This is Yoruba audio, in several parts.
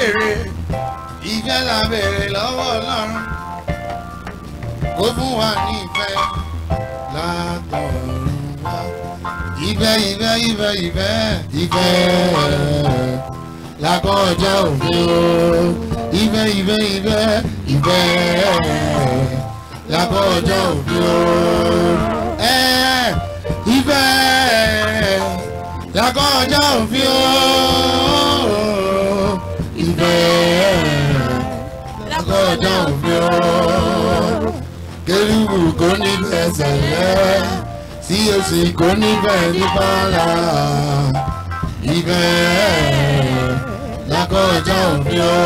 béèrè ìfẹ́ la béèrè lọ́wọ́ ọlọ́run kó fún wa ní ìfẹ́ látọ̀run wá. ìfẹ́ ìfẹ́ ìfẹ́ ìfẹ́ ìfẹ́ lákọjá òfin o ìfẹ́ ìfẹ́ ìfẹ́ ìfẹ́ lákọjá òfin o ẹ ìfẹ́ lákọjá òfin o ìfẹ́ lákọjá òfin o kérúbù kò ní fẹsẹ̀ lẹ́ tí o sì kò ní fẹ́ nípa la ìfẹ́ lákọjá òfin o.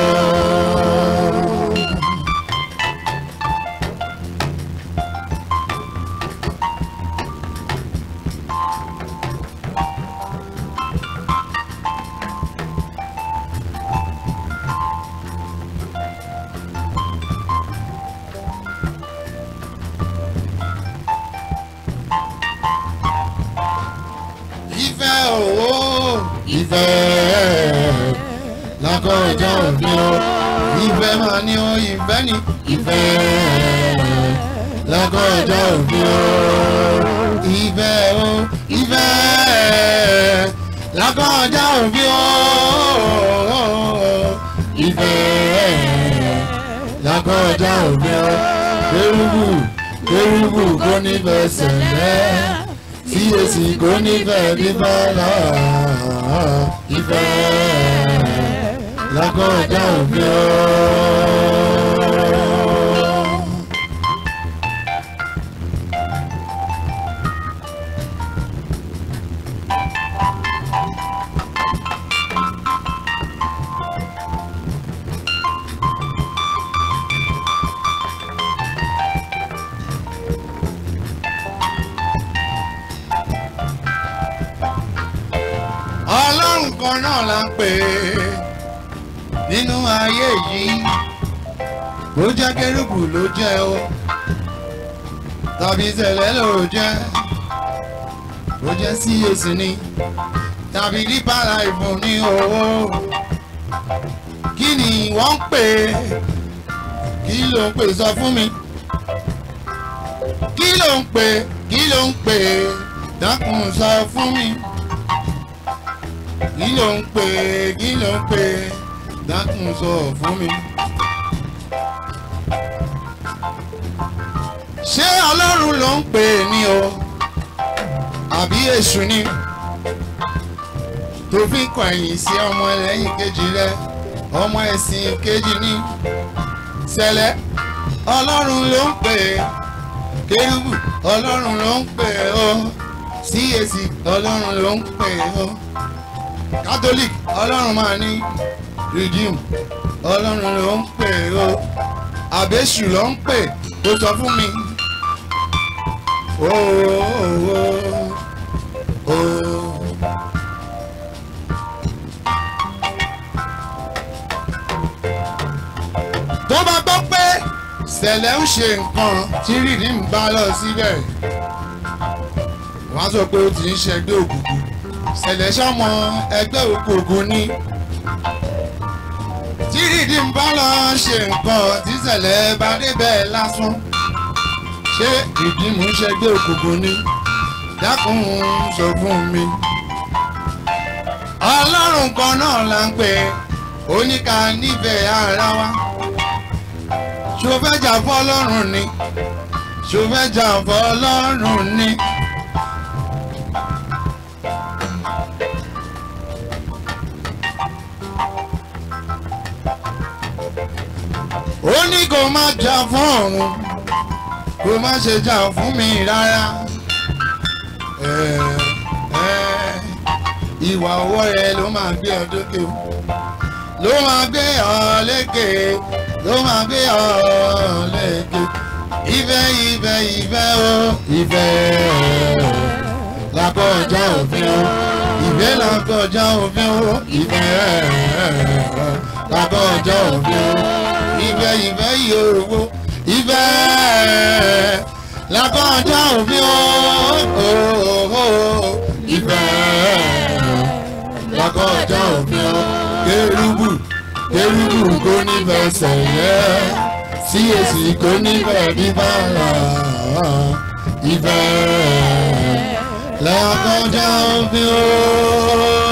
ìfẹ́ òwò ìfẹ́ lákọjá òfin o ìfẹ́ máa ní o ìfẹ́ ní ìfẹ́ lákọjá òfin o ìfẹ́ o ìfẹ́ lákọjá òfin o ìfẹ́ lákọjá òfin o kérúbù kérúbù kò ní fẹsẹ̀ lẹ́ tí èsì kò ní fẹ́ bí bọ́lá ìfẹ́ lákọjá òfin o. ọlọ́run kan náà la ń pè é nínú ayé yìí bó jẹ́ kérúbù ló jẹ́ o tàbí tẹ̀lẹ́ ló jẹ́ bó jẹ́ sí èsì ni tàbí dípàlà ìfún ní owó kí ni wọ́n ń pè é kí ló ń pè sọ fún mi kí ló ń pè kí ló ń pè dákun sọ fún mi kí ló ń pè kí ló ń pè dákun sọ fún mi. ṣé ọlọ́run ló ń pè ní o àbí èṣù ni tó fi kọ̀yìn sí ọmọ ẹlẹ́yìn kejì rẹ ọmọ ẹ̀sìn kejì ní sẹlẹ̀ ọlọ́run ló ń pè kérúbù ọlọ́run ló ń pè ó CAC ọlọ́run ló ń pè ó catholic ọlọ́run máa ní redeem ọlọ́run ló ń pè ó àbẹ́sù ló ń pè ó sọ fún mi. ooo ooo. tó bá gbọ́ pé sẹ̀lẹ̀ ń ṣe nǹkan tí redeem bá lọ síbẹ̀ wọ́n á sọ pé ó ti ń ṣẹgbẹ́ òkùnkùn ṣẹlẹ̀ sọ́mọ ẹgbẹ́ òkùnkùn ni. tí rìdí ń bá lọ ṣe nǹkan tí ṣẹlẹ̀ bá débẹ̀ lásán. ṣé rìdí mú ṣẹgbẹ́ òkùnkùn ni? dákun sọ fún mi. ọlọ́run kan náà la ń pè oníka nífẹ̀ẹ́ ara wa. ṣó fẹ́ jà fọ́ ọlọ́run ni? ṣó fẹ́ jà fọ́ ọlọ́run ni? ó ní kó má jà fún òun kó má ṣe jà fún mi rárá Ẹ, ẹ, ìwà ọwọ́ rẹ ló máa gbé ọ dókè o ló máa gbé ọ lékè ló máa gbé ọ lékè ìfẹ́ ìfẹ́ ìfẹ́ o ìfẹ́ làkọjá òfin o ìfẹ́ làkọjá òfin o ìfẹ́ làkọjá òfin o ìfẹ́ ìfẹ́ ìyòròwò ìfẹ́ lákọjá òfin o ìfẹ́ lákọjá òfin o kérúbù kérúbù kò ní fẹsẹ̀ yẹ sí èsì kò ní fẹ́ bíbára ìfẹ́ lẹ́ọ̀kọjá òfin o.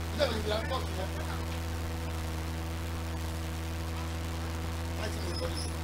Thank you.